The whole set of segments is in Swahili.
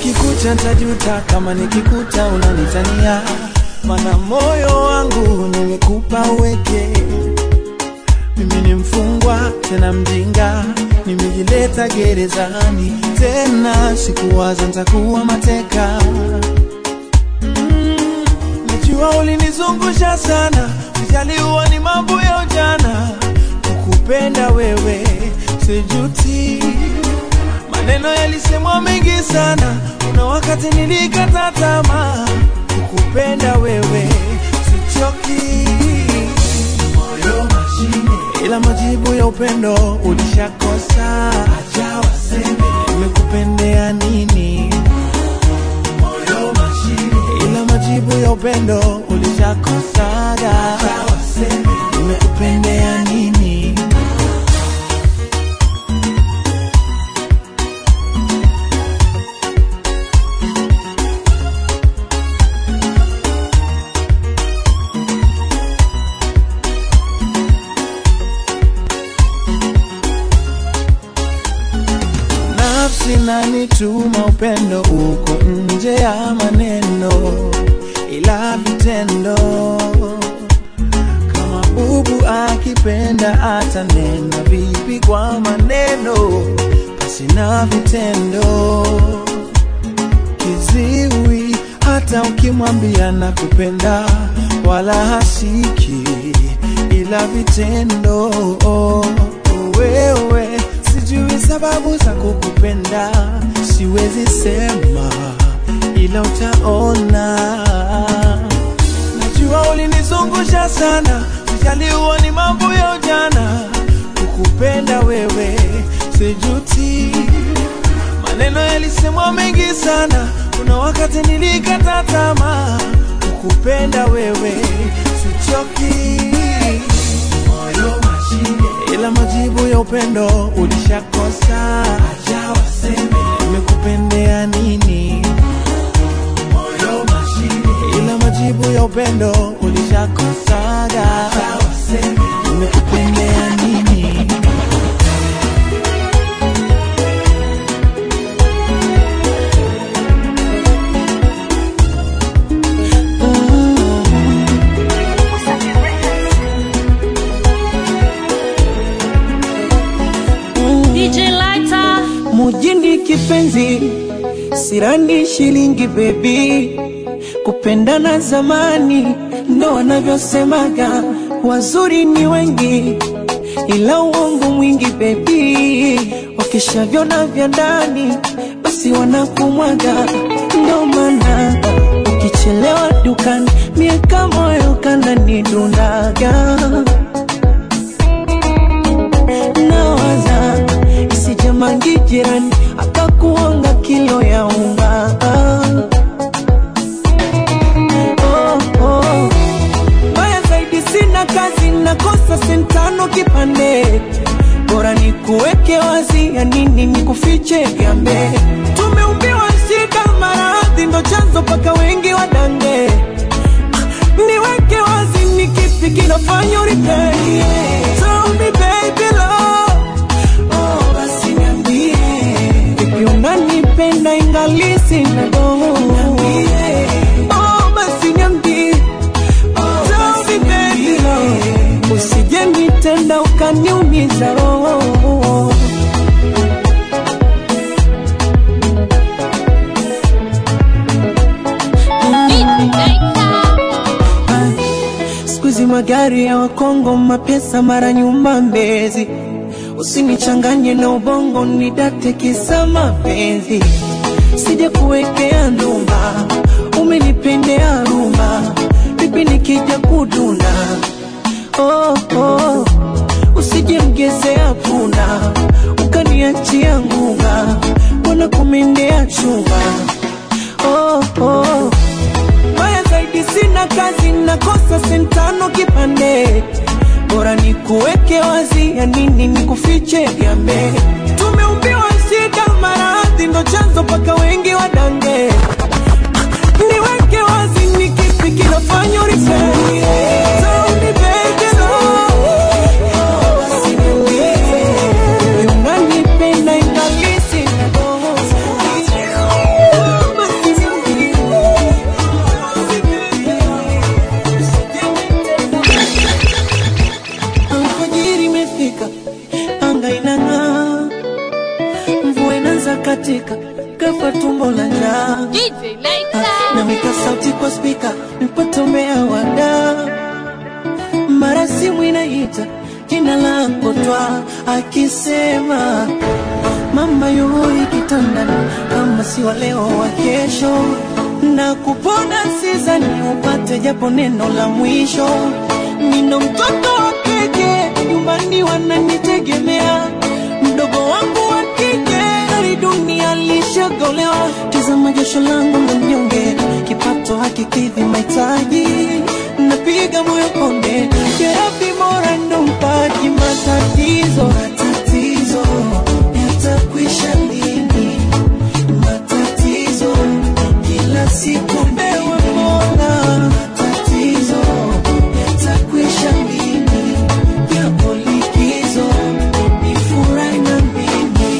kukikuta ntajuta kama nikikuta unanitania mana moyo wangu nimekupa uweke mimi ni mfungwa tena mjinga nimejileta gerezani tena sikuwaza ntakuwa mateka Mm, najua ulinizungusha sana ujaliwa ni mambo ya ujana kukupenda wewe sijuti maneno yalisemwa mengi sana kuna wakati nilikata tamaa kukupenda wewe sichoki moyo mashine ila majibu ya upendo ulishakosa acha waseme nimekupendea nini moyo mashine ila majibu ya upendo ulishakosaga acha waseme nimekupendea nini nafsi nanituma upendo uko nje ya maneno ila vitendo kama bubu akipenda atanena vipi kwa maneno basi na vitendo kiziwi hata ukimwambia na kupenda wala hasiki ila vitendo wewe sijui sababu za kukupenda siwezi sema ila utaona najua ulinizungusha sana ujaliwa ni mambo ya ujana kukupenda wewe sijuti maneno yalisemwa mengi sana kuna wakati nilikata tamaa kukupenda wewe sichoki moyo mashine ila majibu ya upendo ulishakosa acha waseme nimekupendea nini moyo mashine ila majibu ya upendo ulishakosaga acha waseme nimekupendea nini DJ Lighter. mujini kipenzi sirani shilingi bebi kupendana zamani ndo wanavyosemaga wazuri ni wengi ila uongo mwingi bebi wakishavyona vya ndani basi wanakumwaga ndo maana ukichelewa dukani mieka moyo kananidundaga nawaza isijamangi jirani akakuonga kilo ya unga oh, oh. Mbaya zaidi sina kazi nakosa sentano kipande bora ni kuweke wazi ya nini ni kufiche gambe tumeumbiwa shida maradhi ndo chanzo paka wengi wadange niweke wazi ni kipi kinafanya uripei Tell me baby love Oh, basi niambie Vipi unanipenda ingali sina doho Oh, basi niambie Tell me baby love Usije nitenda ukaniumiza roho siku hizi magari ya wakongo mapesa mara nyuma mbezi usinichanganye na ubongo nidate kisa mapenzi sija kuwekea ndumba umenipendea rumba vipi nikija kuduna oh, oh. usije mgezea punda ukaniachia ngunga wana kumendea chumba oh, oh. Mbaya zaidi sina kazi nakosa sentano kipande bora ni kuweke wazi ya nini ni kufiche gambe tumeumbiwa shida maradhi ndo chanzo paka wengi wadange niweke wazi ni kipi kinafanya uripei Tell me baby love. Basi niambie, unanipenda ingali sina doho. nipate umea wada mara simu inaita jina lako twa akisema mama yuhoi kitandani kama si wa leo wa kesho na kupona sizani upate japo neno la mwisho nino mtoto wa keke nyumbani wananitegemea mdogo wangu wa kike hali dunia lishagolewa tizama jasho langu la mnyonge kipato hakikidhi mahitaji napiga moyo konde jerabi mora ndo mpaji matatizo matatizo yatakwisha lini matatizo kila siku mbewe mola matatizo yatakwisha lini yapo likizo ni furahi na mimi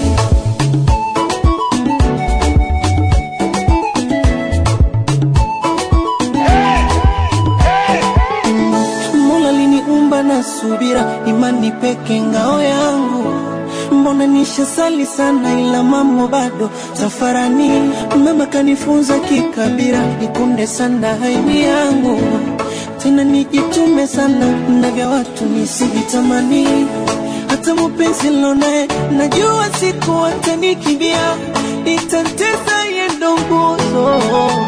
Mola liniumba na subira, imani peke ngao yangu. Mbona nishasali sana, ila mambo bado safarani. Mama kanifunza kikabira, nikunde sana haini yangu, tena nijitume sana, na vya watu nisivitamani. Hata mupenzi lonaye najua siku atanikimbia, itatesa yendo nguzo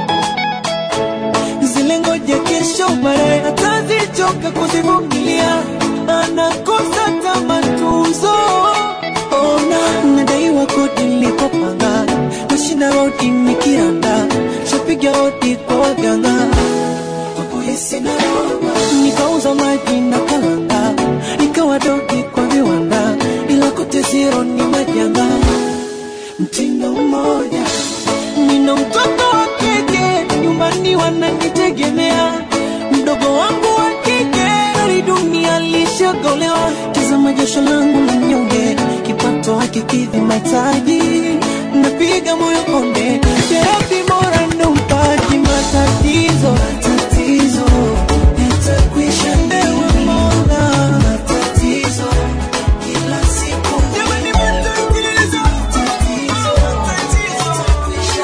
zile ngoja kesho baadaye atazichoka kuzivumilia, anakosa kama tuzo. Ona nadaiwa kodi nilikopanga, nashinda rodi nikiranda, shapiga hodi kwa waganga kwa polisi na roba, nikauza maji na kalanga, nikawa dogi kwa viwanda, ila kote zero ni majanga mtindo mmoja. Nina mtoto wa kike nyumbani wananitegemea, mdogo wangu wa kike hali dunia lishagolewa. Tazama jasho langu la mnyonge, kipato hakikidhi mahitaji, napiga moyo konde, terapi bora ndo mpaji matatizo matatizo yatakwisha, ewe Mola, matatizo kila siku jamani, matatizo matatizo yatakwisha,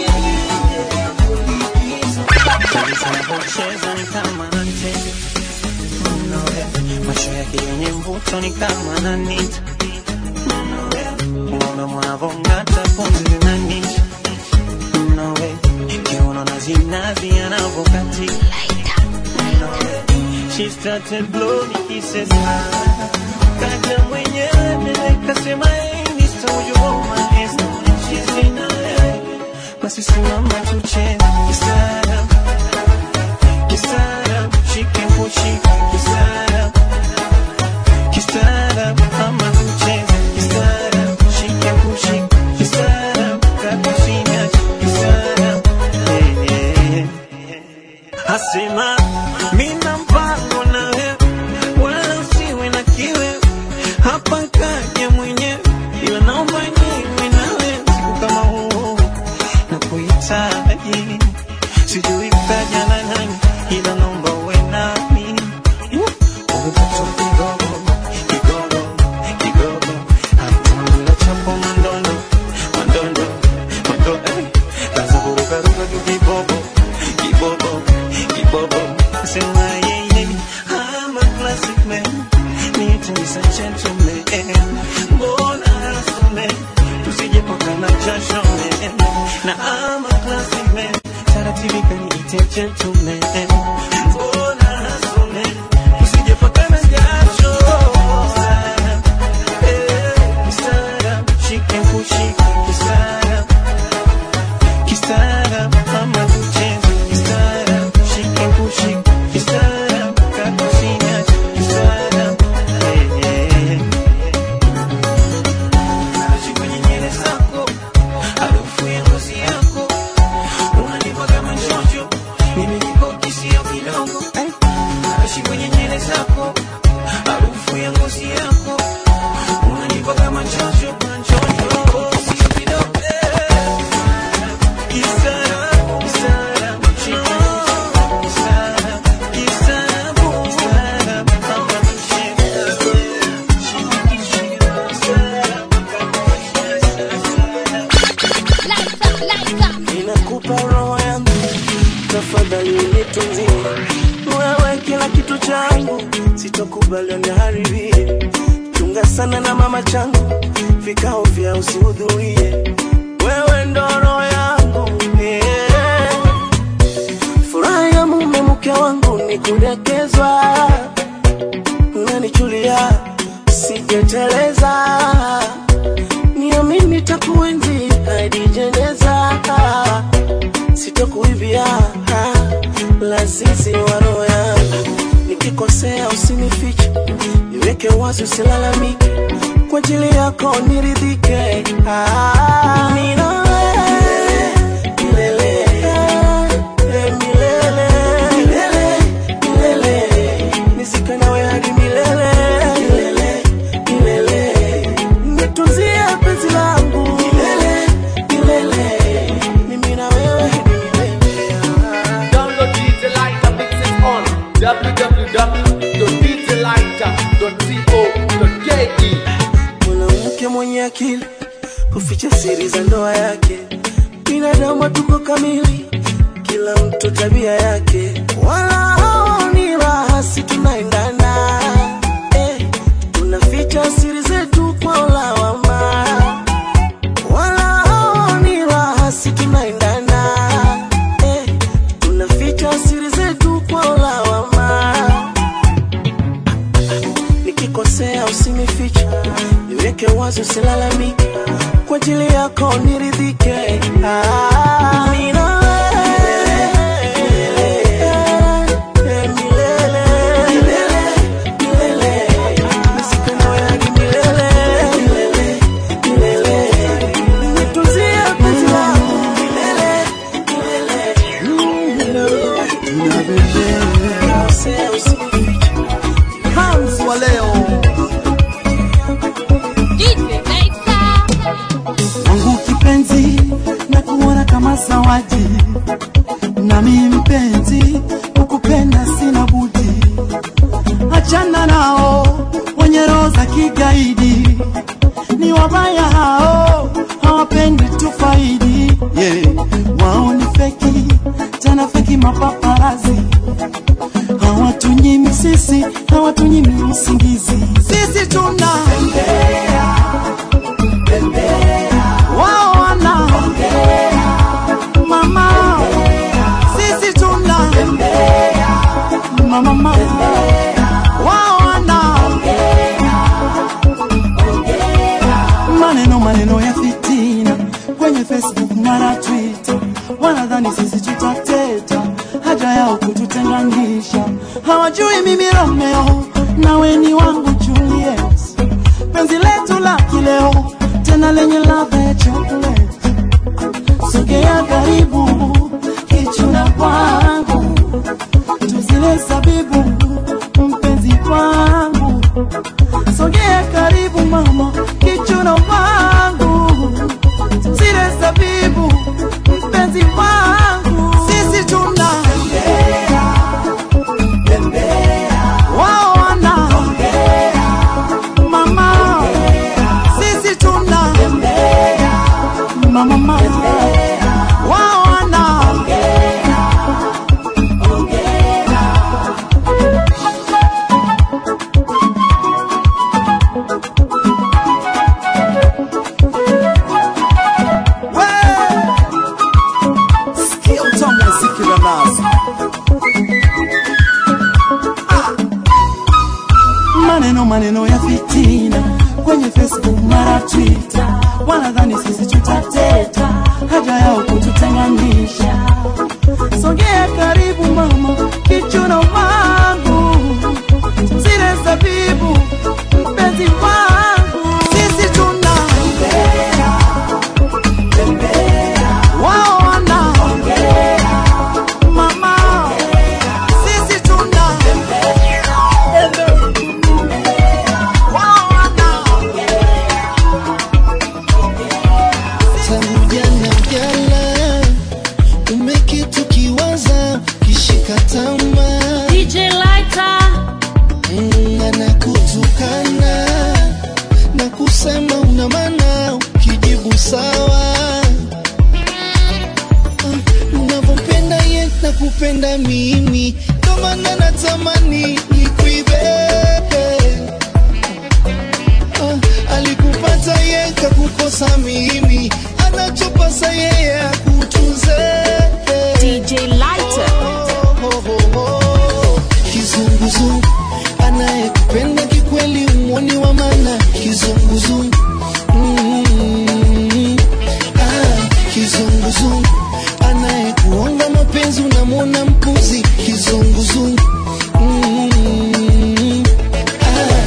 Anavyocheza ni kama anacheza Mnowe, macho yake yenye mvuto ni kama ananita Mnowe, unaona mwanavong'ata pumzi zinanita Mnowe, kiuno na zinazi anavyokatika Mnowe, she started blowing kisses Kaja mwenyewe mbele kasema hey Mr. Would you hold my hands She's in a basi simama tucheze kistaarabu kistaarabu shike kushika kistaarabu kistaarabu ama tucheze kistaarabu shike kushika kistaarabu kakusinyacha kistaarabu Eh, eh, eh. asema mina mpango na wewe wala usiwe na kiwe hapa kaja mwenyewe ila naomba niwe nawe siku kama huu na kuhitaji sijui utaja na nani ila naomba uwe nami umepata kigogo kigogo kigogo hatunula chapo mandondo mandondo mandondo eh, kaza kurukaruka tu kibobo kibobo kibobo sema yeye I'm a classic man need to be a gentleman mbona hasume tusije pakana jasho man na I'm a classic man taratibu kaniite gentleman mbona hasume tusije pakana jasho Sana, eh, sana, shike kushika kisara kisara ama tucheze kisara shike kushika kisara kakusinya kisara eh, eh. Naishi kwenye nywele zako, harufu ya ngozi yako, unanipa kama njojo, mimi niko kisia bila wewe kila kitu changu, sitokubali uniharibie. Chunga sana na mama changu, vikao vya usihudhurie. Wewe ndo roho yangu yeah. Furaha ya mume mke wangu ni kudekezwa, unanichulia sijeteleza, niamini takuenzi hadi jeneza, sitokuibia lazizi wa roho yangu, nikikosea usinifiche, niweke wazi, usilalamike, kwa ajili yako niridhike. Ah, nina wewe milele, eh, milele, milele, milele, nizike nawe hadi milele, milele, milele, nitunzie penzi langu milele, milele, mimi na wewe hadi milele. Ah. Download DJ Lighter mixes on www.djlighter.co.ke. mwanamke mwenye akili kuficha siri za ndoa yake. Binadamu tuko kamili, kila mtu tabia yake, wala haoni raha, si tunaendana eh, tunaficha siri zetu kwa lawama, wala haoni raha, si tunaendana eh, tunaficha siri zetu kwa lawama nikikosea usinifiche, niweke wazi, usilalamike, kwa ajili yako niridhike. Ah, nina wewe, eh, milele, milele, nisike nawe hadi milele, milele, nitunzie penzi langu milele, milele, nikikosea usinifiche Hans wa leo DJ Lighter. wangu kipenzi na kuona kama zawadi nami mpenzi ukupenda sina budi achana nao wenye roho za kigaidi ni wabaya hao hawapendi tufaidi yeah. wao ni feki tena feki mapaparazi hawatunyimi sisi hawatunyimi usingizi sisi tuna wao wana mama sisi tuna mama mama wao wana maneno maneno ya fitina kwenye facebook mara twitter wanadhani sisi tutateta haja yao kututenganisha hawajui mimi romeo nawe ni wangu juliet penzi letu la kileo tena lenye ladha ya chocolate sogea karibu kichuna kwangu tuzile zabibu mpenzi wangu sogea karibu mama kichuna wangu zile zabibu mpenzi wangu sisi tuna wao wana mama sisi tuna mama mama wao wana sikia utamu wa ziki la nazi maneno maneno ya fitina kwenye facebook mara twitter wanadhani sisi tutateta haja yao kututenganisha sogea karibu mama kichuna wangu zile zabibu mpenzi wangu sisi tuna wao wana mama sisi tuna wao wana tangu jana jana umekitu kiwaza kishika tama DJ Lighter. anakutukana na kusema una maana ukijibu sawa Ah, unavyopenda ye na nakupenda mimi ndo maana natamani nikuibe Ah, alikupata ye kakukosa mimi anachopasa yeye akutunze DJ Lighter. kizunguzungu anayekupenda kikweli umwoni wa mana kizunguzungu Mm. Ah, kizunguzungu anayekuonga mapenzi unamwona mpuzi kizunguzungu Mm. Ah.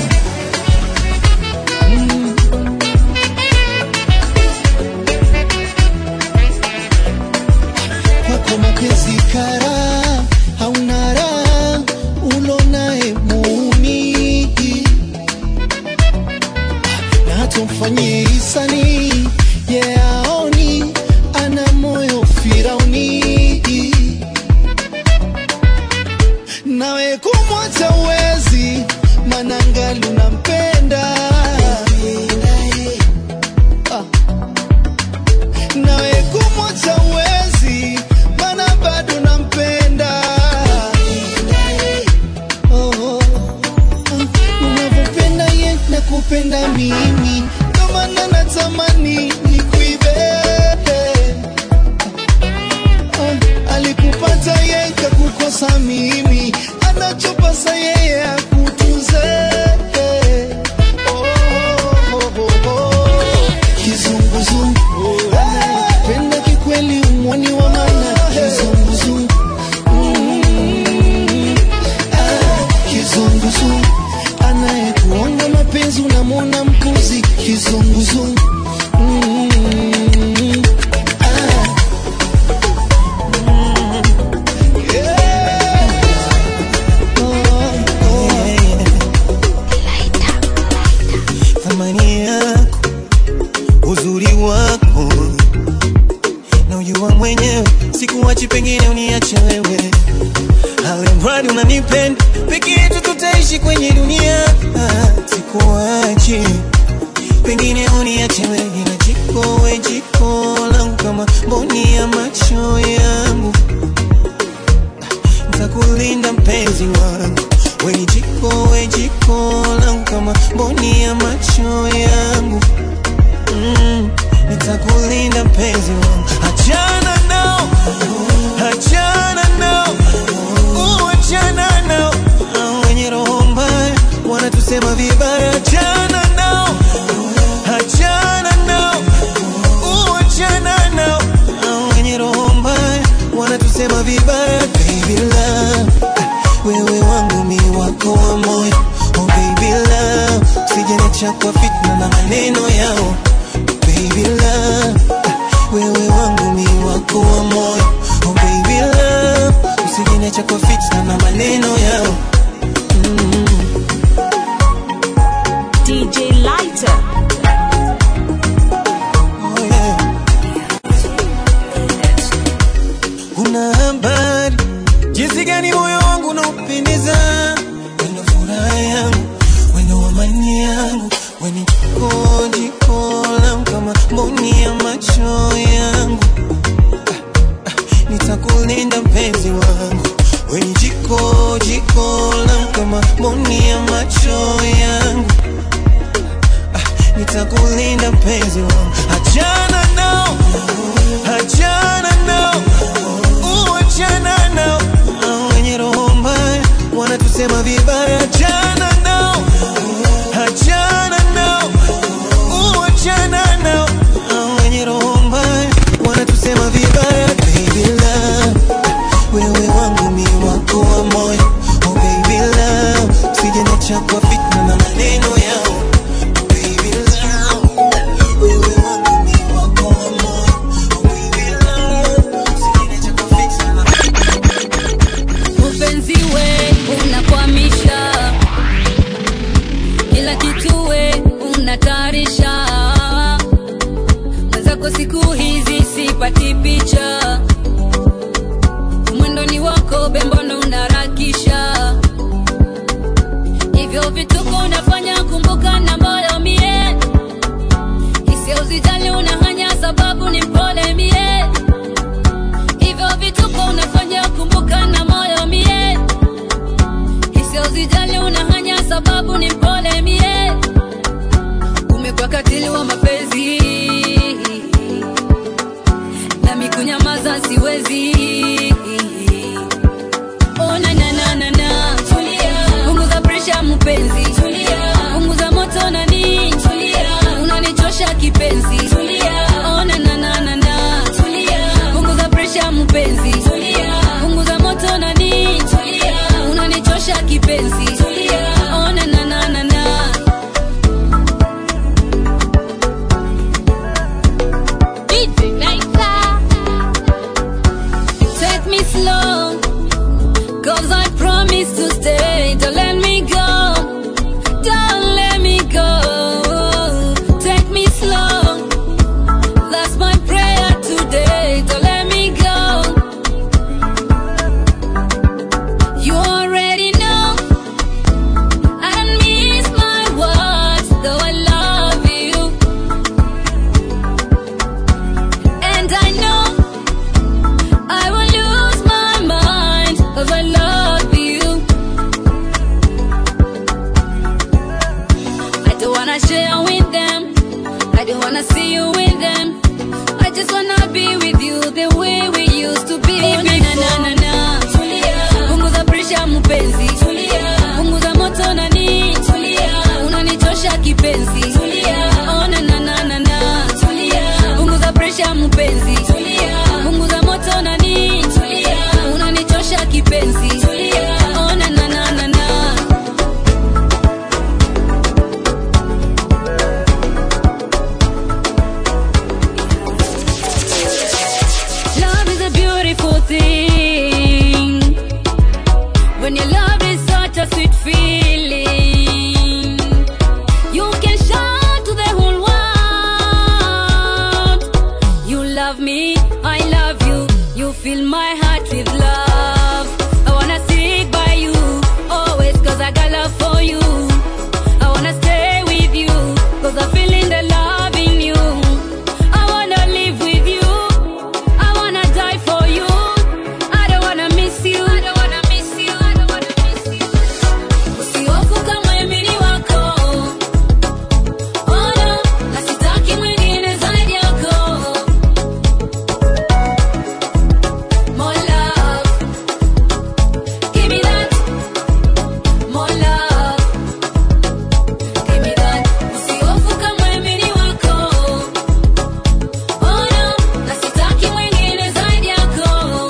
Mm. kwako mapenzi kara hauna raha ulonaye muuni na hata mfanyie hisani ye aoni ana moyo firauni nawe kumwacha uwezi manangali unampenda ah nawe kumwacha uwezi mana bado nampenda oh, oh. unavyopenda ye na kupenda mimi ndo maana natamani nikuibe Ah, alikupata ye kakukosa mimi anachopasa yeye akutunze oh, oh, oh, oh. kizunguzungu anayependa kikweli umwoni wa mana kizunguzungu Mm. Ah, kizunguzungu anayekuonga mapenzi unamwona mpuzi kizunguzungu Mm. Ah. Yeah. Oh, oh. thamani yako uzuri wako na ujua mwenyewe sikuwachi pengine uniache wewe alimradi unanipenda peke yetu tutaishi kwenye dunia Ah, sikuwachi pengine uniache wewe na jiko we jiko langu kama mboni ya macho yangu ntakulinda mpenzi wangu we ni jiko we jiko langu kama mboni ya macho yangu mm, nitakulinda mpenzi wangu achana nao achana nao uh, achana nao Hao wenye roho mbaya wanatusema vibaya achana nao achana nao uh, achana nao Hao wenye roho mbaya wanatusema vibaya baby love wewe wangu mi wako wa moyo oh baby love usijeniacha kwa fitna na maneno yao baby love wewe wangu mi wako wa moyo oh baby love usijeniacha kwa fitna na maneno yao DJ Lighter. oh yeah. una habari jinsi gani moyo wangu unaupendeza wendo furaha yangu wendo amani yangu weni jiko jiko langu kama mboni ya macho yangu Ah, ah, nitakulinda mpenzi wangu weni jiko jiko langu kama mboni ya macho yangu Ah, nitakulinda mpenzi wangu achana nao achana nao Uh, achana nao Hao wenye roho mbaya wanatusema vibaya achana nao achana nao Uh, achana nao Hao wenye roho mbaya wanatusema vibaya baby love wewe wangu mi wako wa moyo oh baby love usijeniacha kwa fitna na maneno yao baby love wewe wangu mi wako wa moyo oh baby love usijeniacha kwa fitna na Upenzi we unakwamisha promise to stay. Don't let me go. Don't let me go. Take me slow. That's my prayer today. Don't let me go. You already know. I don't miss my words, though I love you. And I know I will lose my mind if I love you. I don't wanna share with them. I don't wanna see you with them. I just wanna be with you the way we used to be. Oh, na, na, na, na, na. Punguza pressure mpenzi. Punguza moto nani. Unanichosha kipenzi. Oh, na, na, na, na, na. Punguza pressure mpenzi. Punguza moto nani. Unanichosha kipenzi. Oh, na, na, na, na, na. Love is a beautiful thing. When your love is such a sweet feeling, you can shout to the whole world. You love me, I love you. You fill my heart with love. I wanna stick by you always, cause I got love for you. I wanna stay with you, cause I'm feeling the love in you. I wanna live with you. I wanna die for you. I don't wanna miss you. I don't wanna miss you. I don't wanna miss you. Usihofu kama mimi ni wako. Oh no, na sitaki mwingine zaidi yako. More love. Give me that. More love. Give me that. Usihofu kama mimi ni wako. Oh no, na sitaki mwingine zaidi yako.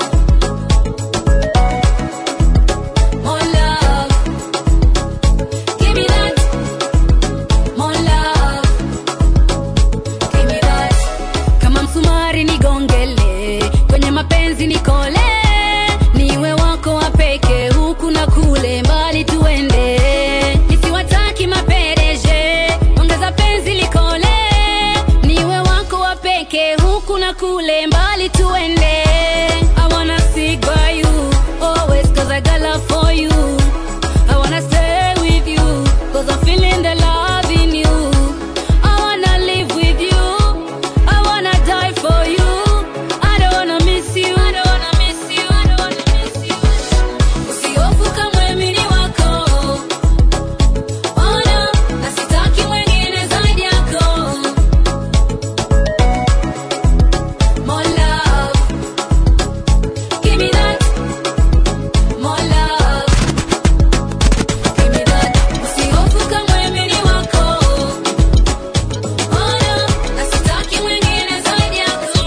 More love. Give me that. More love. Give me that. Kama msumari nigongele, kwenye mapenzi nikole, niwe wako wa peke, huku na kule, mbali tuende, nisiwataki mapereje, ongeza penzi likole, niwe wako wa peke, huku na kule, mbali tuende. I wanna stick by you, always cause I got love for you. I wanna stay with you, cause I'm feeling the love in you. I wanna live with you. I wanna die for you. I don't wanna miss you. I don't wanna miss you. I don't wanna miss you. Usihofu kama mimi ni wako. Oh no, na sitaki mwingine zaidi yako. More love. Give me that. More love. Give me that. Usihofu kama mimi ni wako. Oh no, na sitaki mwingine zaidi yako.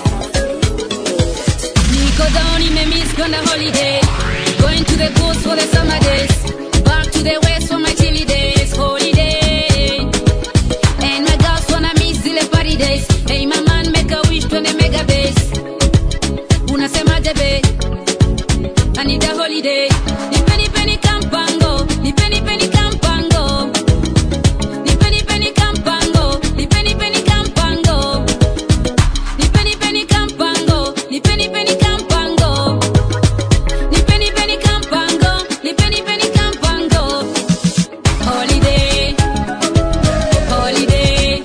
Niko down in the mist on a holiday. Going to the coast for the summer days. Back to the west for my chilly days. Holiday. And my girls wanna miss zile party days. Hey, my man, make a wish to the mega base. Unasemaje be? I need a holiday. Nipeni peni kampango. Nipeni peni kampango. Nipeni peni kampango. Nipeni peni kampango. Nipeni peni kampango. Nipeni peni kampango. Nipeni peni kampango. Nipeni peni kampango. Holiday. Holiday.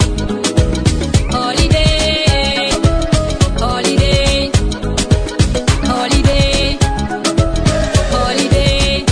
Holiday. Holiday. Holiday. Holiday.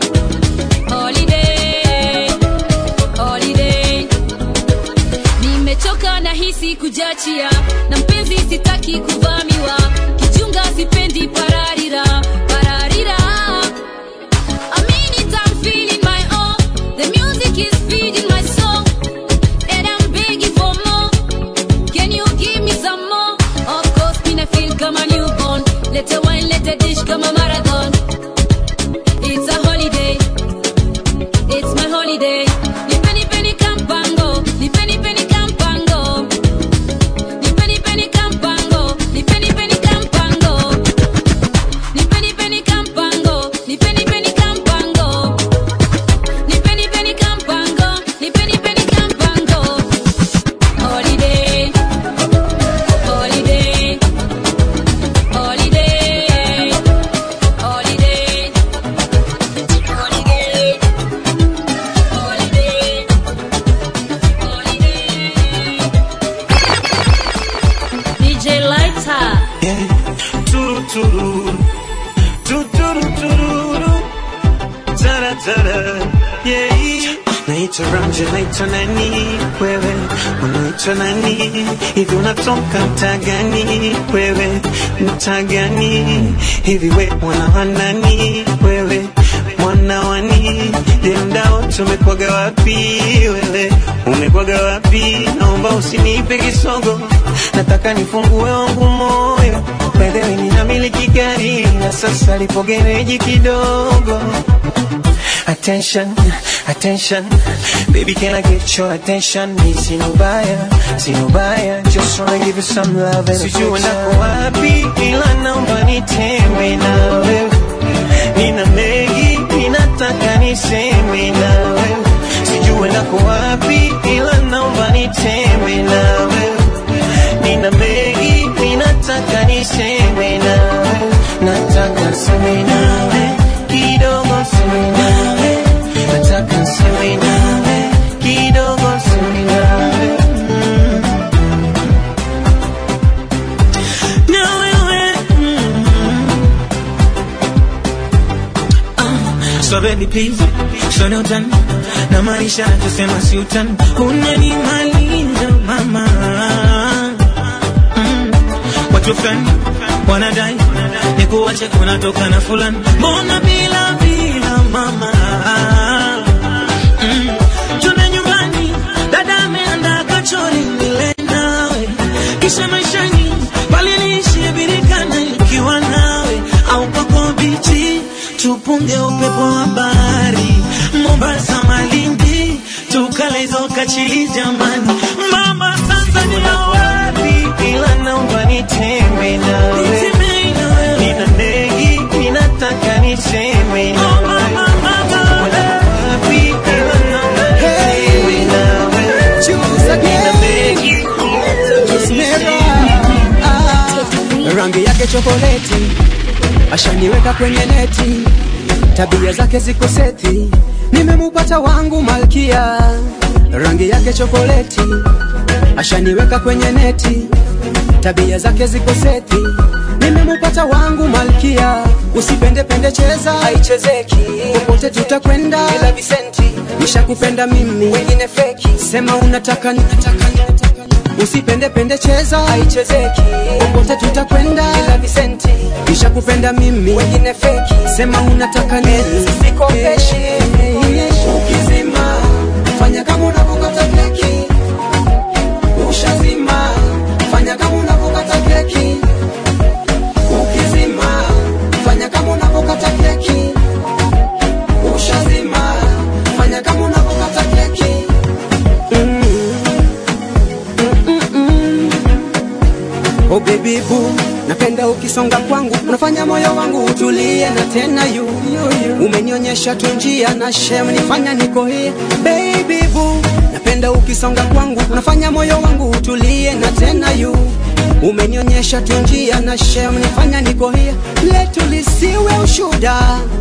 Holiday. Holiday. Nimechoka na hisi kujachia na mpenzi sitaki kuvamiwa kichunga sipendi pararira pararira I mean it, I'm feeling my own. The music is feeding my soul, and I'm begging for more. Can you give me some more? Of course, me I feel come a newborn. Let a wine, let a dish come a marathon. It's a holiday. It's my holiday. Ni penny penny campango. Ni penny penny campango. Ni tara yeah. Naitwa Ranja, naitwa nani wewe, unaitwa nani hivi, unatoka mtaa gani wewe, mtaa gani hivi, we mwana wa nani wewe, mwana wani je, mdao tumekwaga wapi wewe, umekwaga wapi? Naomba usinipe kisogo, nataka nifungue wangu moyo Wewe ninamiliki gari na sasa lipo gereji kidogo Attention, attention, baby, can I get your attention? Me sinubaya, sinubaya, just wanna give you some love and Sijui ndako wapi, ila naomba nitembe nawe. Nina mengi, ninataka niseme nawe. Sijui ndako wapi, ila naomba nitembe nawe. Nina mengi, ninataka niseme nawe. Nataka niseme nawe, kidogo niseme nawe. Nataka niseme nawe, kidogo niseme nawe. Mm. Na wewe, So baby please, so no utani na maisha tusema si utani, unanimaliza mama. Mm. Watu fulani wanadai nikuache kunatoka na fulani, mbona bila bila mama mm. Tuna nyumbani dada ameandaa kachori nile nawe, kisha maishani pale niishie birikana nikiwa nawe, au kwako bichi tupunge upepo wa bahari Mombasa, Malindi, tukalezo kachili jamani, mama Tanzania wapi? ila naomba nitembe nawe. Nitemei na wewe. Nina mengi, ninataka niseme Oh, nawe. mama, mama, Wapi, ila naomba nitembe nawe. Nina mengi, ninataka niseme Ah, rangi yake chokoleti ashaniweka kwenye neti, tabia zake ziko seti, nimemupata wangu malkia. Rangi yake chokoleti ashaniweka kwenye neti, tabia zake ziko seti, nimemupata wangu malkia. Usipende pende, cheza haichezeki, popote tutakwenda bila visenti. Nishakupenda mimi, wengine feki, sema unataka ninataka ninataka Usipende pende, cheza haichezeki, popote tutakwenda bila visenti. Nishakupenda mimi, wengine feki, sema unataka nini, sikopeshi. Ukizima fanya kama unavyokata keki, ushazima fanya kama unavyokata keki. Ukizima fanya kama unavyokata keki, ushazima fanya kama unavyokata keki. Oh baby boo, napenda ukisonga kwangu, unafanya moyo wangu utulie na tena yu umenionyesha tu njia na shem nifanya niko here. Baby boo, napenda ukisonga kwangu, unafanya moyo wangu utulie na tena yu umenionyesha tu njia na shem nifanya niko here. Letu lisiwe ushuda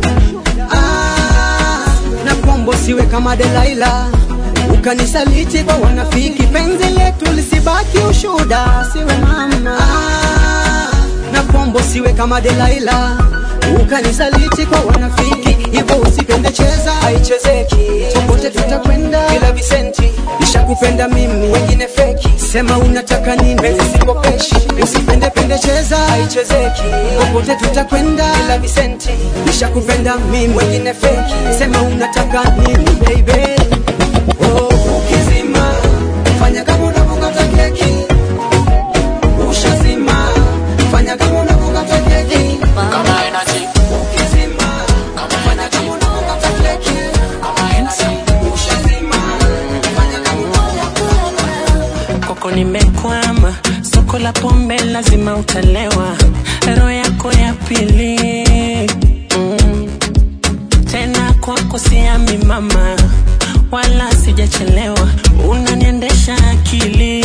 ah, na kwambo siwe kama Delaila ukanisaliti kwa wanafiki, penzi letu lisibaki ushuda, siwe mama ah, na kwambo siwe kama Delaila ukanisaliti kwa wanafiki, hivyo usipende, cheza haichezeki, popote tutakwenda bila visenti. Nishakupenda mimi, wengine feki, sema unataka nini, penzi sikopeshi, usipende pende, cheza haichezeki, popote tutakwenda bila visenti. Nishakupenda mimi, wengine feki, sema unataka nini baby Oh, ukizima fanya kama unavyokata keki, ushazima fanya kama unavyokata keki, Kama energy, ukizima fanya kama unavyokata keki, ushazima fanya kama unavyokata kwako nimekwama, soko la pombe lazima utalewa, roho yako ya pili mm. Tena kwako siami mama, wala sijachelewa, unaniendesha akili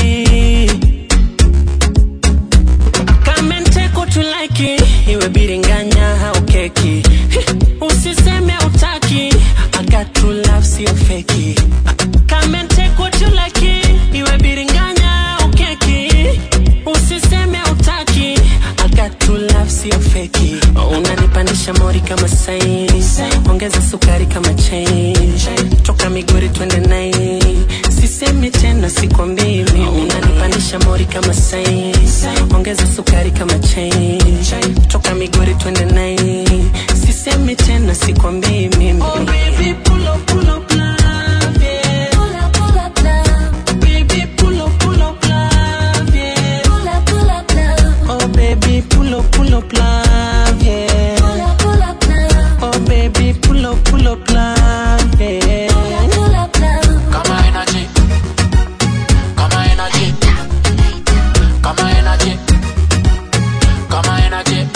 kama nteko tulaki iwe biringanya au keki usiseme utaki I got true love sio feki kama nteko tulaki iwe biringanya au keki usiseme utaki I got true love sio feki unanipandisha mori kama sairi ongeza sukari sukari kama change toka migori twende nai sisemi tena sikwambii mimi unanipandisha mori kama sai ongeza sukari kama change toka migori twende nai sisemi tena sikwambii mimi oh, baby, pull up, pull up, love, yeah. Pull up, pull up, love. Baby, pull up, pull up, love, yeah. Pull up, pull up, love. Oh baby, pull up, pull up, love, yeah. Pull up, pull up, love. Oh baby, pull up, pull up, love, yeah. Pull up, pull up, love. Kama energy. Kama energy. Kama energy. Kama energy.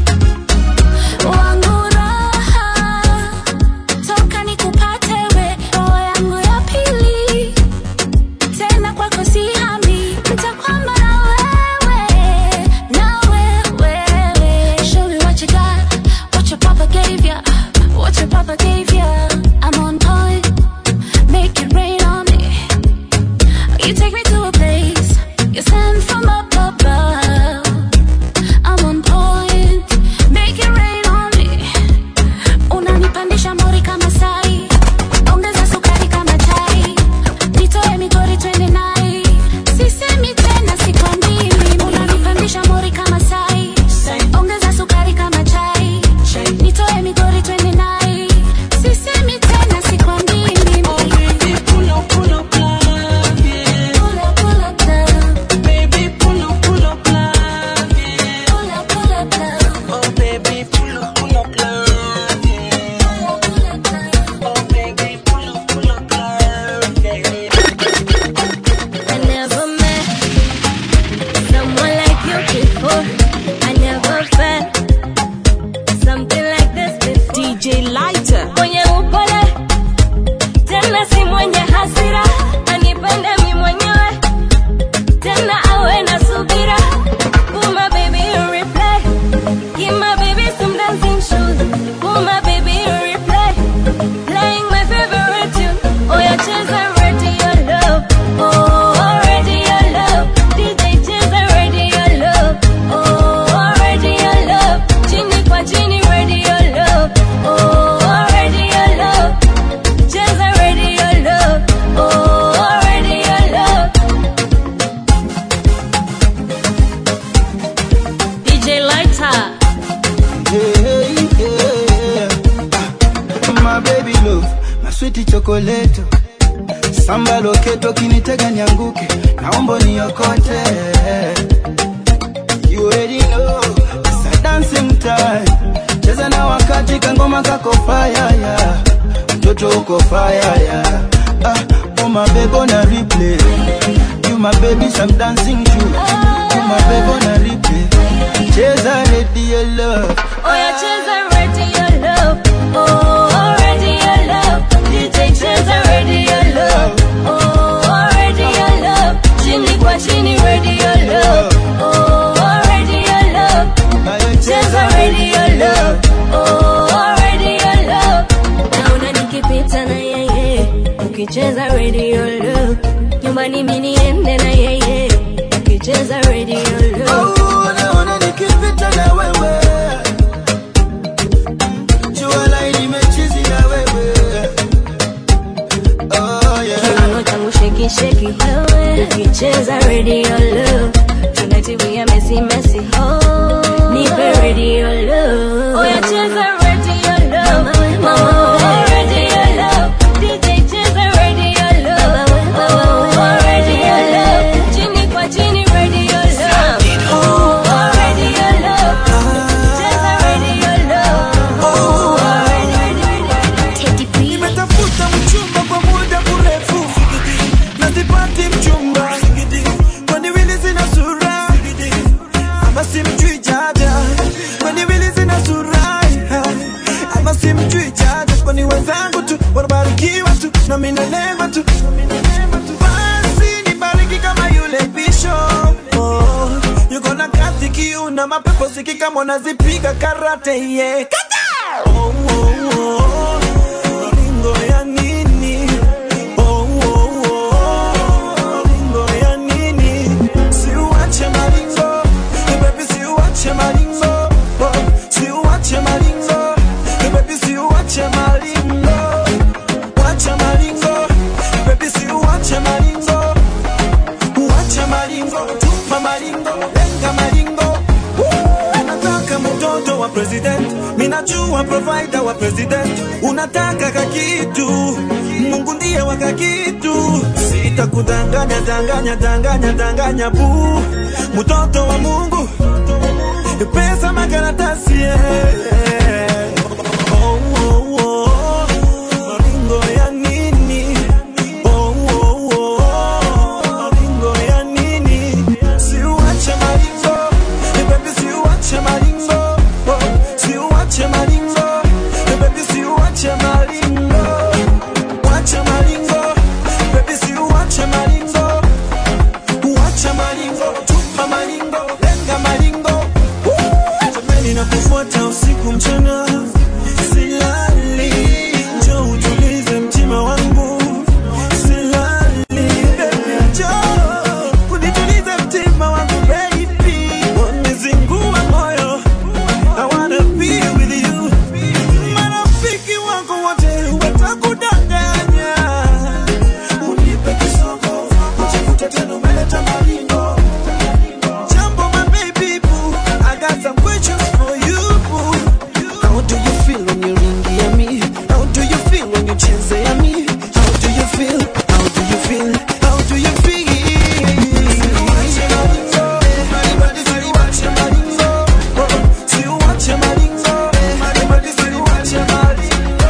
Wangu raha, toka nikupate we, roho yangu ya pili. Tena kwako sihami, nitakwama na wewe, na wewe. Show me what you got, what your papa gave ya, what your papa gave ya. I'm on point, make it rain on me. You take me to a place, you send from up above. I'm on point, make it rain on me. Unanipandisha mori kama sai, ongeza sukari kama chai. Nitoe migori twende nai, sisemi tena sikwambii mimi. Unanipandisha mori kama sai, ongeza sukari kama chai. Nitoe migori twende nai, sisemi tena sikwambii mimi. Oh baby, pull up, pull up, love, yeah. Pull up, pull up, love. Baby, pull up, pull up, love, yeah. Pull up, pull up, love. Oh baby, pull up, pull up, love, yeah. Pull up, pull up, love. Oh baby, pull up, pull up, love, yeah. I never met someone like you before. I never felt something like this before. DJ Lighter. Mwenye upole tena si mwenye hasira, anipende mi mwenyewe tena awe na subira. Put my baby in replay, give my baby some dancing shoes. Put my baby in replay, playing my favorite tune. Oh yeah, cheza radio love, oh radio love, DJ cheza radio love, oh radio love, chini kwa chini radio love, oh radio love, cheza radio love, oh radio love. DJ Lighter. Hey, yeah. Ah, My baby love, my sweet chocolate. Samba loketo kinitega nianguke, naomba niokote. You already know, it's a dancing time. Cheza na wakati kangoma kako fire yeah. Mtoto uko fire yeah. Ah, oh my baby on a replay. You my baby some dancing shoes. You my baby on a replay. Cheza radio love. Oh yeah, cheza radio love. Oh, radio love. DJ cheza radio love. Oh, radio love. Chini kwa chini radio love. Oh, radio love. Cheza radio love. Oh, radio love. Naona nikipita na yeye. Ukicheza radio love. Nyumbani mimi niende na yeye. Ukicheza radio love. Oh, naona nikipita na wewe. Jua la limechizi na wewe. Oh, yeah. Kiuno changu sheki sheki wewe ukicheza radio love tonight we are messy messy oh nipe radio love oh yeah cheza radio love mama oh radio love DJ cheza radio love oh radio love chini kwa chini radio love oh radio love cheza radio love oh radio nimetafuta mchumba kwa muda mrefu na sipati mchumba kwani wili zina sura ama simjui jaja kwani wili zina sura ama simjui jaja kwani wenzangu tu wanabarikiwa tu na mimi neema tu basi nibariki kama yule bishop oh, yuko na kazi kiu na mapepo sikika mwanazipiga karate yeah. Kata! oh, oh, oh. Maringo ya nini? Oh, oh, oh. Maringo ya nini? Siuache maringo. Eh, baby, siuache maringo. Oh, siuache maringo. Eh, baby, siuache maringo. wa provider wa president unataka kakitu mungu ndiye wa kakitu sitakudanganya danganya danganya danganya bu mtoto wa mungu pesa makaratasi yeah. oh, oh, oh. maringo ya nini oh, oh, oh. maringo ya nini siuache maringo baby siuache maringo oh, siuache maringo baby siuache maringo wacha maringo baby siuache maringo Wacha maringo, tupa maringo, lenga maringo. Woo! Jamani nakufuata usiku mchana, silali. Njoo utulize mtima wangu, silali. Baby, njoo unitulize mtima wangu, baby. Wanizingua moyo, I wanna be with you. Marafiki wangu wote watakudanganya unipe kisogo ujikute tena umeleta maringo jambo my baby boo I got some questions for you boo how do you feel when you ringia me how do you feel when you chezea me how do you feel how do you feel how do you feel Siuache maringo, maribadi siuache maringo, oh, siuache maringo, maribadi siuache maringo.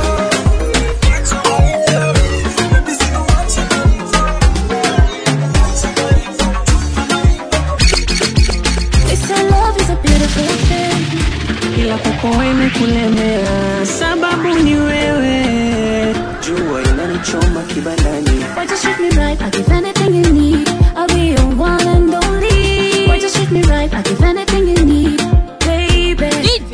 They say love is a beautiful thing. ila kwako imekulemea, sababu ni wewe. Jua inanichoma kibandani, Why just treat me right? I give anything you need. I'll be your one and only. Why just treat me right? I give anything you need, baby.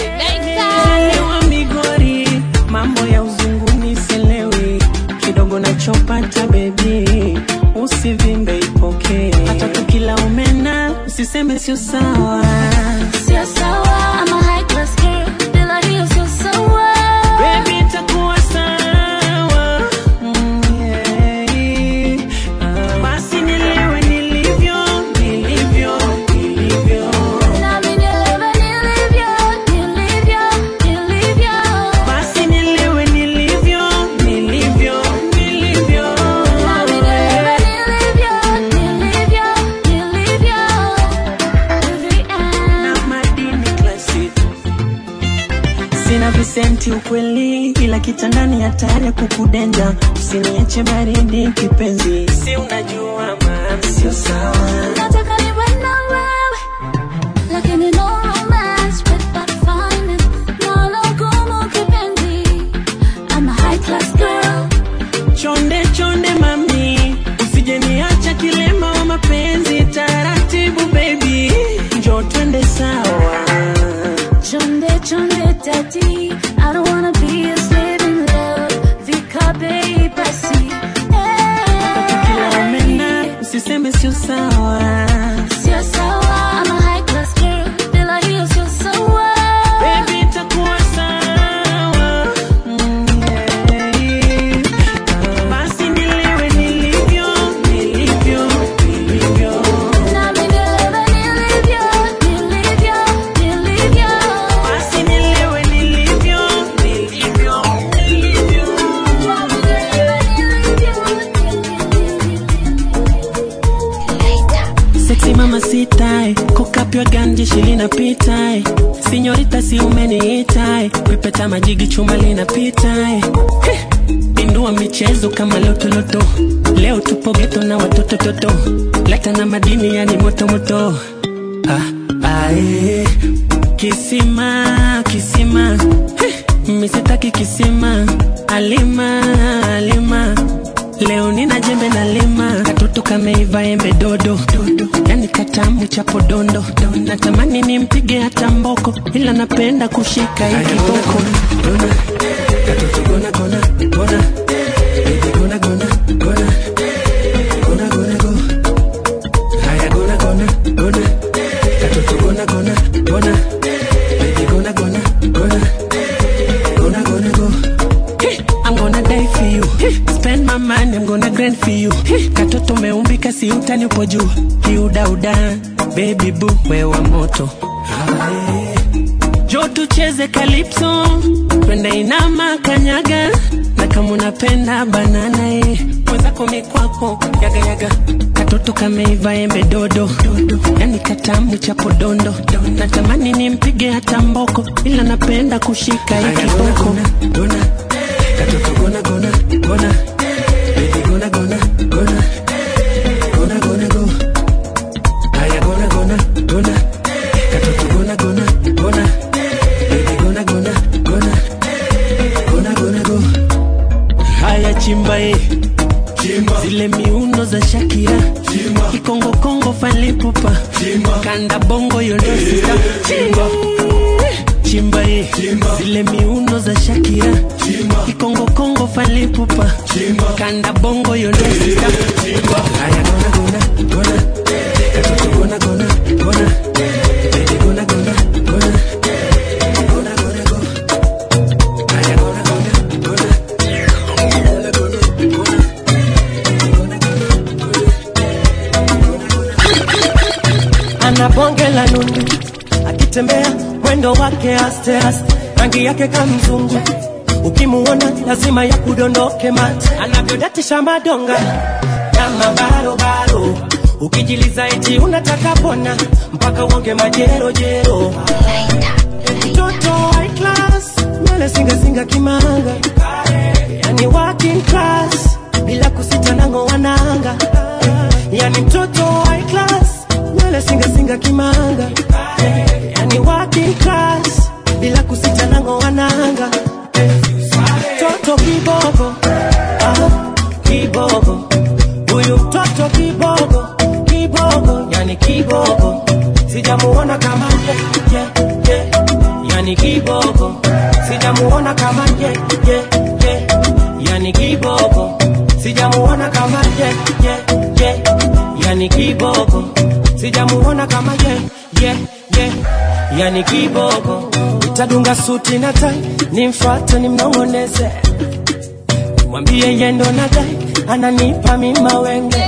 Elewa migori, mambo ya uzunguni sielewi, kidogo nachopata bebi, usivimbe ipokee, hata tukila umena usiseme sio sawa. Sio sawa, I'm a high class girl. Bila hiyo sio sawa. Baby, itakuwa sawa. Mm, yeah. Ah, basi nilewe nilivyo, nilivyo, nilivyo. Nami nielewe nilivyo, nilivyo, nilivyo. Basi nilewe nilivyo, nilivyo, nilivyo. Nami nielewe nilivyo, nilivyo, nilivyo. Every end. Na madini classic. Sina visenti ukweli, ila kitandani hatari ya kukudenja. Usiniache baridi kipenzi, si unajua maana sio sawa. Nataka niwe na wewe, lakini no romance without finance. Nalo gumu kipenzi. I'm a high class girl. Chonde chonde mami, usije niacha kilema wa mapenzi. Taratibu baby, njoo twende sawa. Chonde chonde daddy, I don't wanna be a slave in love. Vikabe basi. Kila umena usiseme sio sawa. Sio sawa, I'm a high class girl. Bila hiyo sio sawa. Baby, itakuwa sawa. Mm, yeah. Basi nilewe nilivyo, nilivyo, nilivyo. Nami nielewe nilivyo, nilivyo, nilivyo. Basi nilewe nilivyo, nilivyo, nilivyo. Nami nielewe nilivyo. Sexy mama sitai, kokapywa ganji shilinapitai sinyorita si umeniitai kwipeta majigi chuma linapitai Heh, Pindua michezo kama lotoloto leo tupo geto na watoto toto lata na madini yani moto moto ah, ae. kisima kisima Heh, misitaki kisima alima alima leo nina jembe na lima katoto kameiva embe dodo dodo yani katamu cha podondo natamani nimpige hata mboko ila napenda kushika hii kiboko Dona, katoto gona gona gona Baby, gona gona gona gona gona go haya gona gona gona katoto gona gona gona Baby, gona gona gona gonna gonna go. Hey, I'm gonna die for you. Hey, spend my money, I'm gonna grind for you. Hey, katoto meumbika si utani upo juu. Kiudauda, baby boo, wewa moto. Ah, yeah. Jo tucheze calypso, twende inama kanyaga na kama unapenda banana eh. mwenzako mikwako yagayaga katoto kameiva embe dodo yani katamu cha podondo natamani nimpige hata mboko ila napenda kushika hii kiboko katoto gona gona gona baby gona gona gona gona gona go haya gona gona gona katoto gona gona gona baby gona gona gona gona gona go haya chimba eh zile miuno za Shakira kikongo kongo falipupa kanda bongo yondosita chimba eh zile miuno za Shakira kikongo kongo falipupa kanda bongo yondosita haya gona gona gona katoto gona gona gona baby gona gona gona gona gona go haya gona gona gona ana bonge la nundu akitembea mwendo wake aste aste rangi yake kamzungu ukimuona lazima ya kudondoke mate anavyodatisha madonga na mabarobaro ukijiliza eti unataka pona mpaka uonge majerojero mtoto high class nywele singasinga kimanga yani working class bila kusita nango wananga yani mtoto high class nywele singasinga kimanga yani working class bila kusita nango wananga toto kibogo ah, kibogo huyu mtoto kibogo kibogo yani kibogo sijamuona kama ye, ye, ye. yani kibogo sijamuona kama ye, ye, ye. yani kibogo sijamuona kama ye, ye, ye. yani kibogo sijamuona kama ye, ye, ye. yani kibogo itadunga suti na tai nimfate nimnongoneze mwambie yendo na dai ananipa mima wenge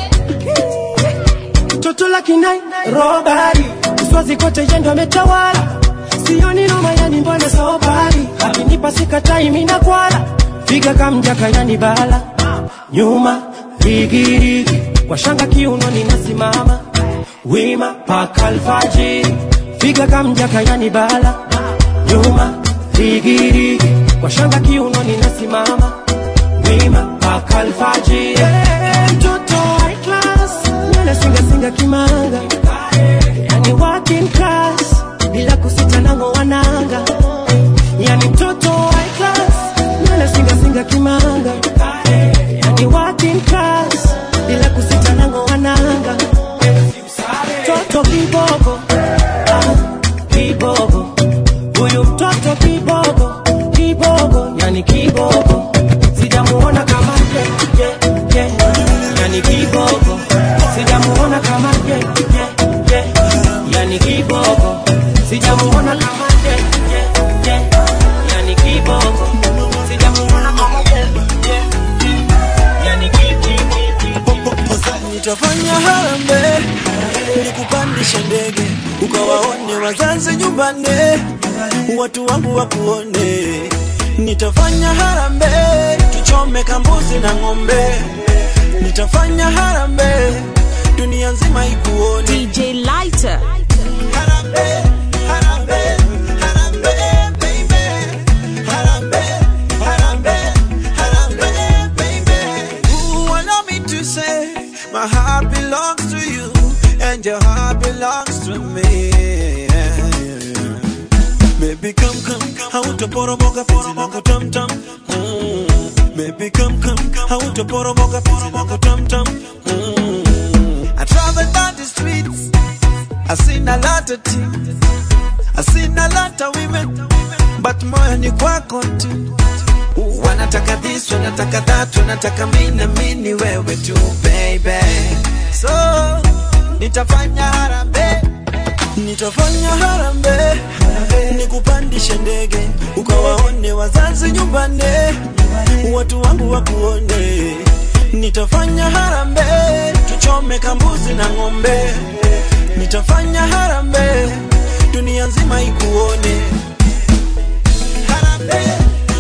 toto la kinai robari uswazi kote yendo ametawala sioni noma yani mbona sobari akinipa sikatai mina kwala figa kamjaka yani bala nyuma rigirigi kwa shanga kiuno ninasimama wima paka alfajiri figa kamjaka yani bala nyuma rigirigi kwa shanga kiuno ninasimama wima paka alfajiri Eh, mtoto high class nywele singasinga kimanga yani working class bila kusita nango wananga yani mtoto high class nywele singasinga kimanga yani working class bila kusita nango wananga toto kibogo ah, kibogo huyu mtoto kibogo kibogo yani kibogo sijamuona kama ye, ye, ye. yani kibogo sijamuona kama ye, ye, ye. yani kibogo sijamuona kama ye, ye, ye. yani kibogo sijamuona kama ye, ye, ye. yani ki- ki- ki- ki- nitafanya harambee nikupandishe ndege ukawaone wazazi nyumbani watu wangu wakuone nitafanya harambee tuchome kambuzi na ng'ombe nitafanya harambee dunia nzima ikuone DJ Lighter. Harambee, harambee, harambee, baby. Harambee, harambee, harambee, baby. Ooh, allow me to say, my heart belongs to you, and your heart belongs to me. Baby, come, come, hautaporomoka poromoka tam tam. Mm. Baby, come, come, hautaporomoka poromoka tam tam. Mm. I travel down the streets, I seen a lot of things, I seen a lot of women, but moyo ni kwako tu. Wanataka this, wanataka that, wanataka mimi na mimi ni wewe tu baby. So nitafanya harambee, nitafanya harambee, nikupandishe ndege ukawaone wazazi nyumbani, watu wangu wakuone. Nitafanya harambee, tuchome kambuzi na ng'ombe. Nitafanya harambee, dunia nzima ikuone. Harambee,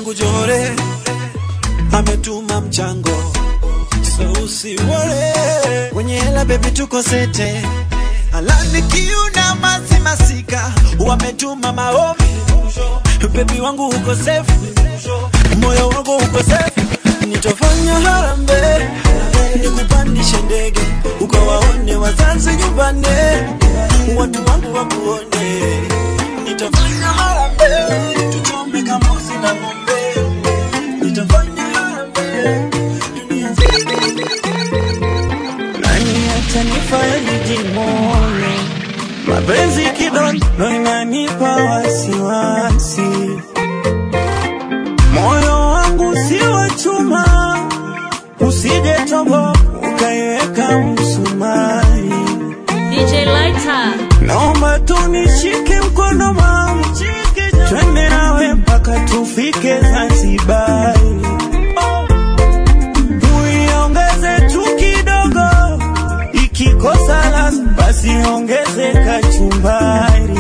yangu Jore ametuma mchango, so usiwore wenye hela baby, tuko sete alani kiuna masi masika wametuma maombi bebi wangu uko safe, moyo wangu uko safe, nitafanya harambee nikupandishe ndege ukawaone wazazi nyumbani, watu wangu wakuone, nitafanya harambee tuchombe kambuzi na ng'ombe, nitafanya harambee dunia nzima. nani atanifanya nijimone mapenzi kidogo inanipa wasiwasi moyo wangu si wa chuma usije tobo ukaiweka msumari DJ Lighter. naomba tunishike mkono mama twende nawe mpaka tufike zanzibari uiongeze tu kidogo ikikosa ladha basi ongeze kachumbari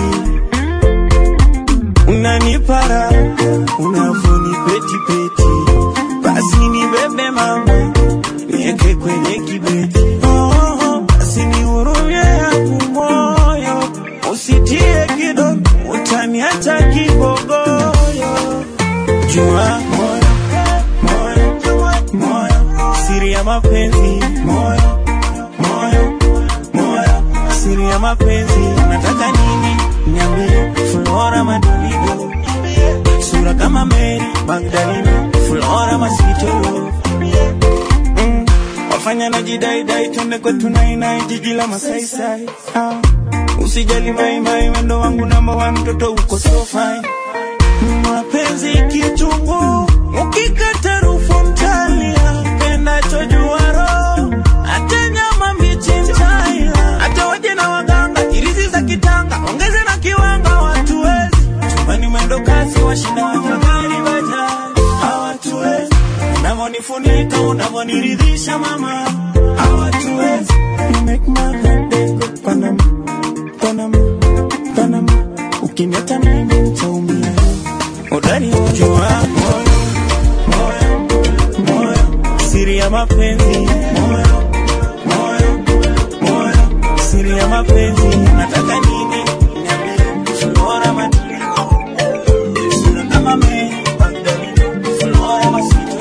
unanipara unavuni petipeti basi nibebe mama nieke kwenye kibeti oh, basi nihurumie yangu moyo usitie kidogo utaniacha kibogoyo jua moyo moyo moyo siri ya mapenzi moyo moyo moyo siri ya mapenzi unataka nini niambie flora madolido sura kama meri magdalena flora masitolo mm. wafanya na jidaidai twende kwetu nainai jiji la masaisai ah. usijali maimai wendo wangu namba wa mtoto uko so fine mapenzi kichungu ukikata rufu mtalia pendacho juaro hata nyama mbichi mtaila hata waje na waganga irizi za kitanga ongeze na kiwanga watuwezi chumbani mwendo kasi washinda wafadhali bajaji hawatuwezi unavonifunika unavoniridhisha mama hawatuwezi You make my heart go Panama, Panama, Panama ukiniacha mimi nitaumia udani ujua moyo moyo moyo siri ya mapenzi moyo moyo moyo siri ya mapenzi nataka nini niambie flora matuliko sura kama me flora masito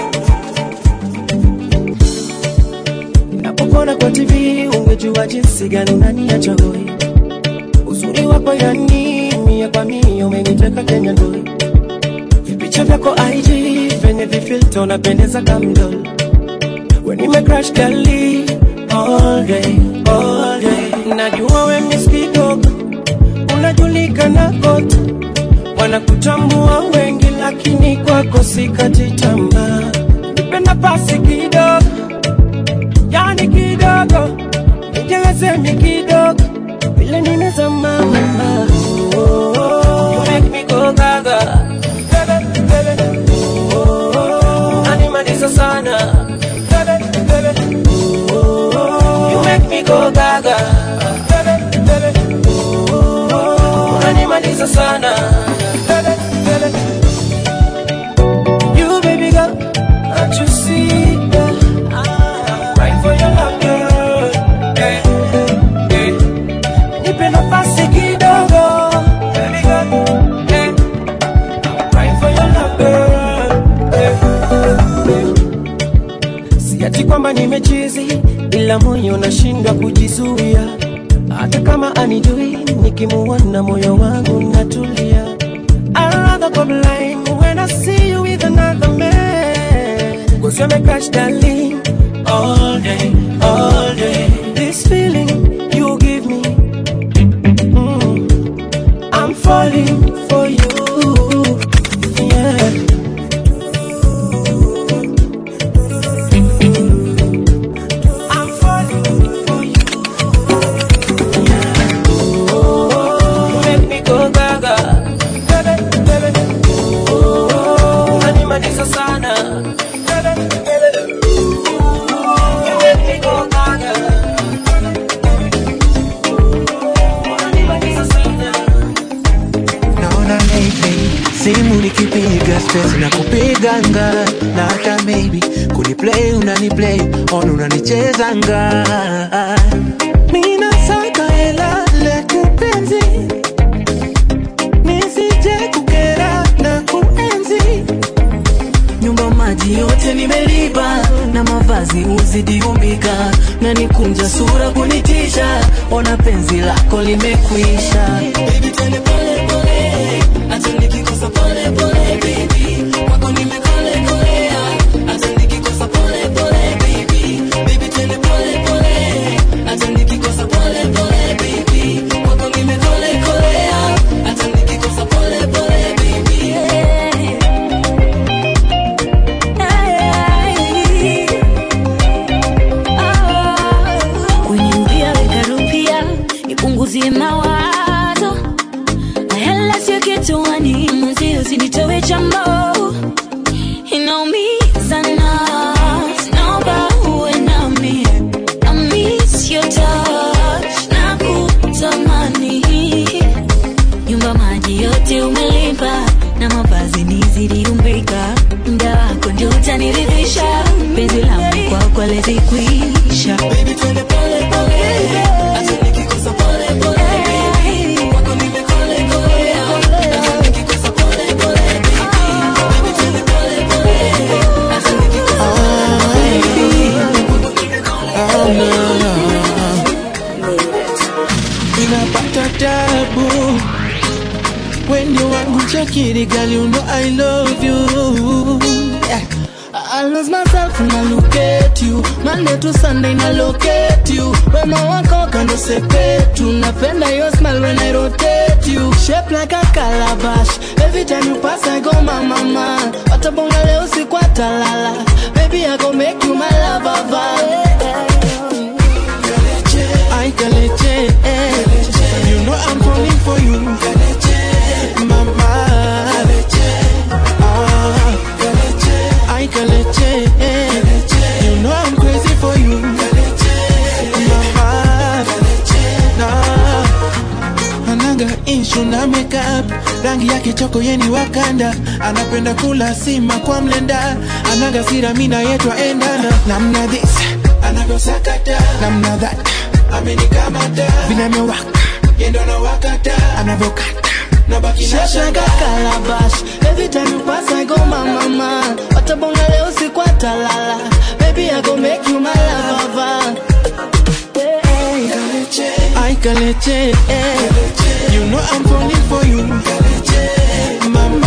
Napokuona kwa TV ungejua jinsi gani unaniacha hoi. Uzuri wako yani mia kwa mia umeniteka Kenya ndoi. Vipicha vyako IG venye vifilter unapendeza kamdol. When nime crash kali all day all day. Najua we miss kidogo unajulikana kote, wanakutambua wengi, lakini kwako sikati tamaa. Nipe nafasi kidogo yani kidogo nijazemi kidogo vile nimezama mama oh, oh, oh. You make me go gaga Bebe, bebe. Oh, oh, oh. Animaliza sana Bebe, bebe. Oh, oh, oh. You make me go gaga Bebe, bebe. Oh, oh, oh. Animaliza sana Bebe, bebe. You baby girl, can't you see that? Right for your love, girl. Eh, eh. Nipe nafasi kidogo, baby girl. Eh. Right for your love, girl. Eh, eh. Si ati kwamba nimechizi, ila moyo unashindwa kujizuia. Hata kama anijui, nikimuona moyo wangu natulia. I'd rather go blind when I see you with another man. Cause you're my crush, darling. All day, all day. This feeling you give me. mm, I'm falling for you. Yeah. I'm falling for you. Yeah. Oh, you make me go gaga. Baby, baby. Oh, unanimaliza sana. Baby, baby. simu nikipiga stress na kupiganga na hata maybe kuniplay unaniplay on unanichezanga mina saka hela lete penzi nisije kukera na kuenzi nyumba maji yote nimelipa na mavazi uzidi umbika na nikunja sura kunitisha ona penzi lako limekwisha Baby, twende pole pole, hata nikikosa pole pole, baby. Kwako nimekole kolea, hata nikikosa pole pole, baby. Baby, twende pole pole, hata nikikosa pole pole, baby. Kwako nimekole kolea, hata nikikosa pole pole, baby. kwenye mpia weka rupia nipunguzie mawazo na hela sio kituani mwenzi usinitowe chambo inaumiza na naomba uwe nami I miss your touch na kutamani nyumba maji yote umelipa na mavazi nizidi umbika mda wako ndio utaniridhisha penzi langu kwako lezikwisha Baby, twende pole pole, hata nikikosa pole pole, baby. Kwako nimekole kolea, hata nikikosa pole pole, baby. Baby, twende pole pole, hata nikikosa pole pole, baby. Kwako nimekole inapata tabu wendo wangu chakiri gali you know I love you yeah. I lose myself when I look at you Monday to Sunday na locate you Wema wako kando sepetu Napenda your smile when I rotate you Shape like a calabash Every time you pass I go mama mama Watabonga leo siku atalala Baby I go make you my lover I Kaleche, eh. You know I'm falling for you, Mama. Ah, I Kaleche, eh. You know I'm crazy for you, Mama. Nah. Anaga issue na makeup rangi yake choko yeni wakanda anapenda kula sima kwa mlenda anaga sira mina yetwa endana namna this anavyosakata namna that amenikamata vinavyowaka yendo na wakata anavyokata nabaki na Shashaga calabash Every time you pass I go mama mama Watabonga leo siku atalala Baby I go make you my lover I Kaleche, eh. You know I'm falling for you, Mama.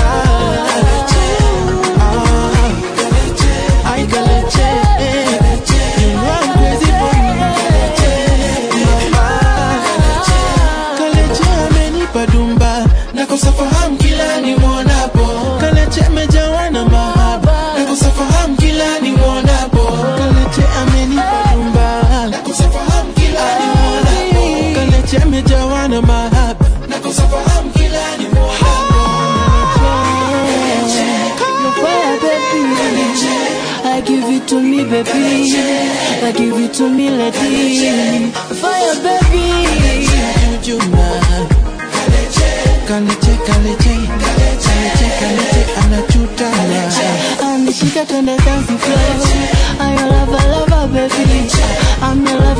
Ah, I Kaleche, eh. You know I'm crazy for you, Mama. Kaleche amenipa dumba, nakosa fahamu kila nimwonapo. Kaleche amejawa na mahaba, nakosa fahamu kila nimwonapo. Kaleche amenipa dumba, nakosa fahamu kila nimwonapo. Kaleche amejawa na mahaba, nakosa fahamu kila nimwonapo. Your fire baby I give it to me baby I give it to me lady Fire baby Juma. Kaleche, kaleche, kaleche, kaleche, anachutana. Anishika twende dance floor I love, I love, baby I'm your lover